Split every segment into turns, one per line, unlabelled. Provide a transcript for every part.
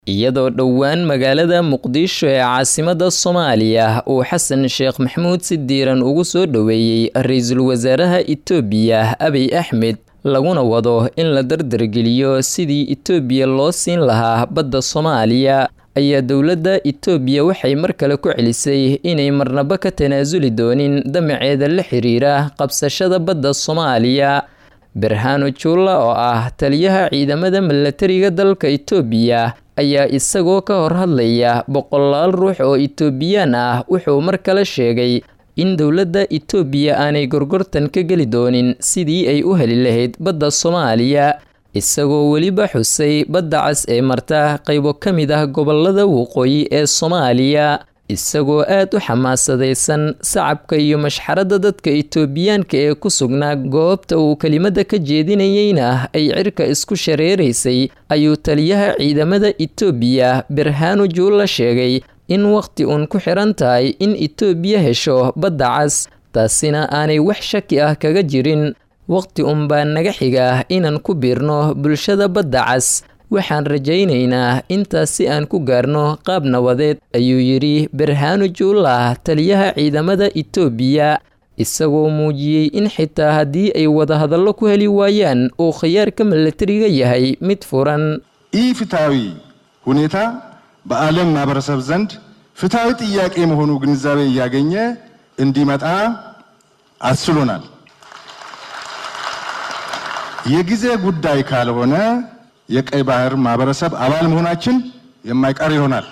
iyadoo dhowaan magaalada muqdisho ee caasimadda soomaaliya uu xasan sheekh maxamuud si diiran ugu soo dhoweeyey ra-iisul wasaaraha itoobiya abiy axmed laguna wado in la dardargeliyo sidii itoobiya loo siin lahaa badda soomaaliya ayaa dowladda itoobiya waxay mar kale ku celisay inay marnaba ka tanaasuli doonin damaceeda la xiriira qabsashada badda soomaaliya berhano juulla oo ah taliyaha ciidamada milatariga dalka itoobiya ayaa isagoo ka hor hadlaya boqolaal ruux oo itoobiyaan ah wuxuu mar kale sheegay in dowladda itoobiya aanay gorgortan ka geli doonin sidii ay u heli lahayd badda soomaaliya isagoo weliba xusay badda cas ee marta qaybo ka mid ah gobolada waqooyi ee soomaaliya isagoo aad u xamaasadaysan sacabka iyo mashxaradda dadka itoobiyaanka ee ku sugnaa goobta uu kelimada ka jeedinayeyna ay cirka isku shareeraysay ayuu taliyaha ciidamada itoobiya berhano juulla sheegay in wakhti uun ku xiran tahay in itoobiya hesho badda cas taasina aanay wax shaki ah kaga jirin wakhti un baa naga xiga inaan ku biirno bulshada badda cas waxaan rajaynaynaa intaas si aan ku gaarno qaab nabadeed ayuu yidhi berhano juulla taliyaha ciidamada itoobiya isagoo muujiyey in xitaa haddii ay wadahadallo ku heli waayaan uu khiyaarka milatariga yahay mid furan
ኢፍትሐዊ ሁኔታ በዓለም ማህበረሰብ ዘንድ ፍትሐዊ ጥያቄ መሆኑ ግንዛቤ እያገኘ እንዲመጣ አስችሎናል። የጊዜ ጉዳይ ካልሆነ የቀይ ባህር ማህበረሰብ አባል መሆናችን የማይቀር ይሆናል።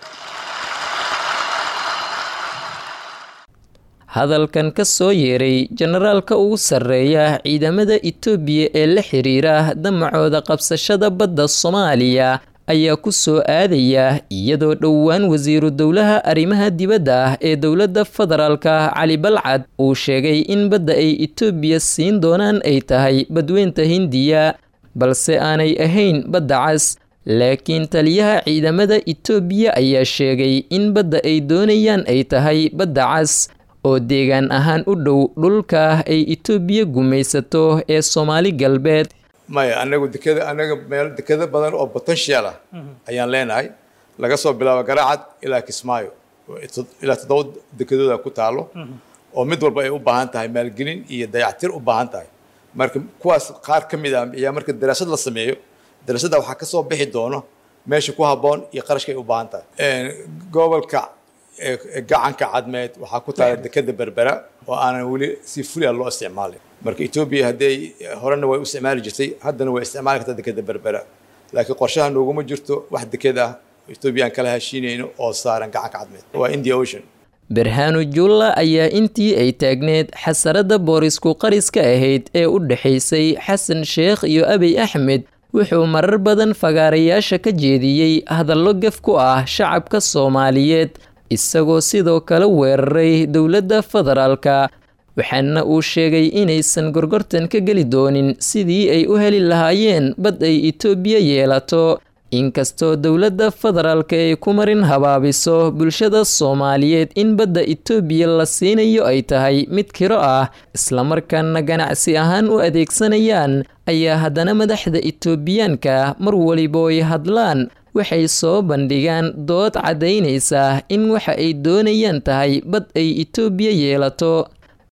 hadalkan ka soo yeeray jenaraalka ugu sarreeya ciidamada itoobiya ee la xiriira damacooda qabsashada badda soomaaliya ayaa ku soo aadaya iyadoo dhowaan wasiiru dowlaha arrimaha dibadda ah ee dowladda federaalka cali balcad uu sheegay in badda ay itoobiya siin doonaan ay tahay badweynta hindiya balse aanay ahayn badda cas laakiin taliyaha ciidamada itoobiya ayaa sheegay in badda ay doonayaan ay tahay badda cas oo deegaan ahaan u dhow dhulka ay itoobiya gumaysato ee soomaali galbeed
maya anagu dekeda anaga meel dekeda badan oo potential ah ayaan leenahay laga soo bilaabo garaacad ilaa kismaayo ilaa toddoba dekedooda ku taalo oo mid walba ay u baahan tahay maalgelin iyo dayactir u baahan tahay marka kuwaas qaar ka mid ah ayaa marka daraasad la sameeyo daraasadda waxaa ka soo bixi doono meesha ku habboon iyo qarashka ay u baahan tahay gobolka gacanka cadmeed waxaa ku taala dekeda berbera oo aanan weli si fulia loo isticmaalin marka etoobiya hadday horena way u isticmaali jirtay haddana way isticmaali kartaa dekeda berbera laakiin qorshaha nooguma jirto wax deked ah etoobiya aan kala heshiinayno oo saaran gacanka cadmeed waa india ocean
berhano juulla ayaa intii ay taagneed xasaradda boorisku qariska ahayd ee u dhexaysay xasan sheekh iyo abiy axmed wuxuu marar badan fagaarayaasha ka jeediyey hadallo gaf ku ah shacabka soomaaliyeed isagoo sidoo kale weeraray dowladda federaalka waxaana uu sheegay inaysan gorgortan ka geli doonin sidii ay u heli lahaayeen bad ay itoobiya yeelato inkastoo dowladda federaalka ay ku marin habaabiso bulshada soomaaliyeed in badda itoobiya la siinayo ay tahay mid kiro ah islamarkaana ganacsi ahaan u adeegsanayaan ayaa haddana madaxda itoobiyaanka mar waliba ay hadlaan waxay soo bandhigaan dood caddaynaysa in waxa ay doonayaan tahay bad ay itoobiya yeelato